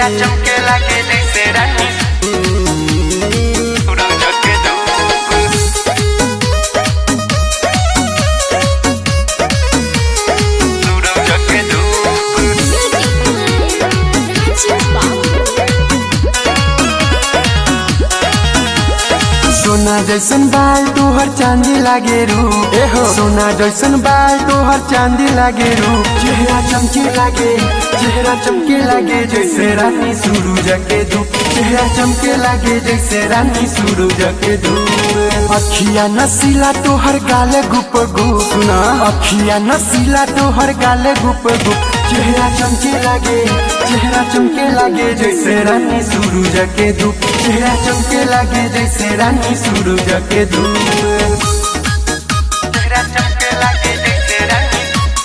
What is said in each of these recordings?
चमके लागे जैसे रानी सूरज के धूप सूरज के धूप सोना जैसन बाल तोहर चांदी लागे रू एहो सोना जैसन बाल तोहर चांदी लागे रू चेहरा चमके लागे चेहरा चमके लागे जैसे रानी सूरज के धूप चेहरा चमके लागे जैसे रानी सूरज के धूप अखिया नसीला तोहर गाले गुप गुप सुना अखिया नसीला तोहर गाले गुप गुप चेहरा चमके लागे चेहरा चमके लागे जैसे रानी सूरज के धूप चेहरा चमके लागे जैसे रानी सूरज के धूप चेहरा चमके लागे जैसे रानी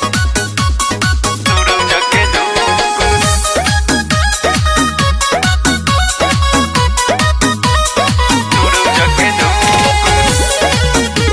सूरज के धूप सूरज के धूप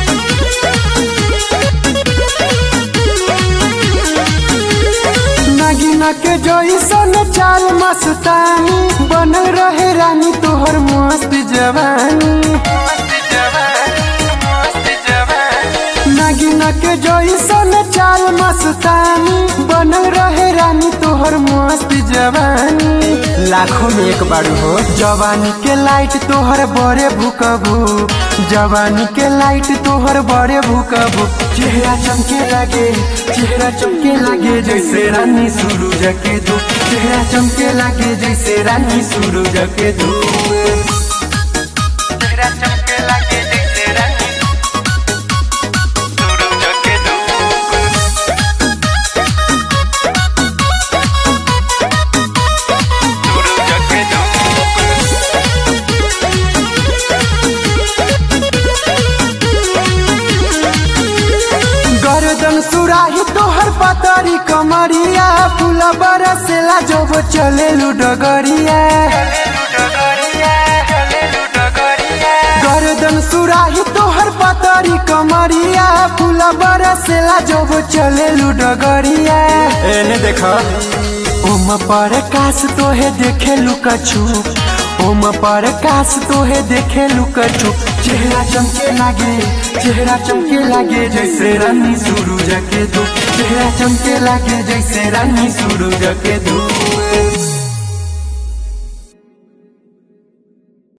नागिना के जैसन चाल मस्तानी बनल रहे रानी तोहर मस्त जवानी मस्त जवानी मस्त जवानी नागिना के जैसन चाल मस्तानी बनल रहे रानी तोहर मस्त जवानी लाखों में एक बार हो जवानी के लाइट तोहर बड़े भूकबू जवानी के लाइट तोहर बड़े भूकबू चेहरा चमके लागे चेहरा चमके लागे जैसे रानी सूरज के धूप चेहरा चमके लागे जैसे रानी सूरज के धूप चेहरा चमके लागे जैसे रानी सूरज के धूप सूरज के धूप गर्दन सुराही तोहर पतरी कमरिया फूल बरसेला जब चले डगरिया हलेलू डगरिया हलेलू डगरिया गर्दन सुराही तोहर पतरी कमरिया फूल बरसेला जब चले डगरिया एने देख ओम पर काश तोहे देखे लुकछू ओम पर काश तोहे देखे लुकछू चेहरा चमके लागे चेहरा चमके लागे जैसे रानी सूरज के धूप चेहरा चमके लागे जैसे रानी सूरज के धूप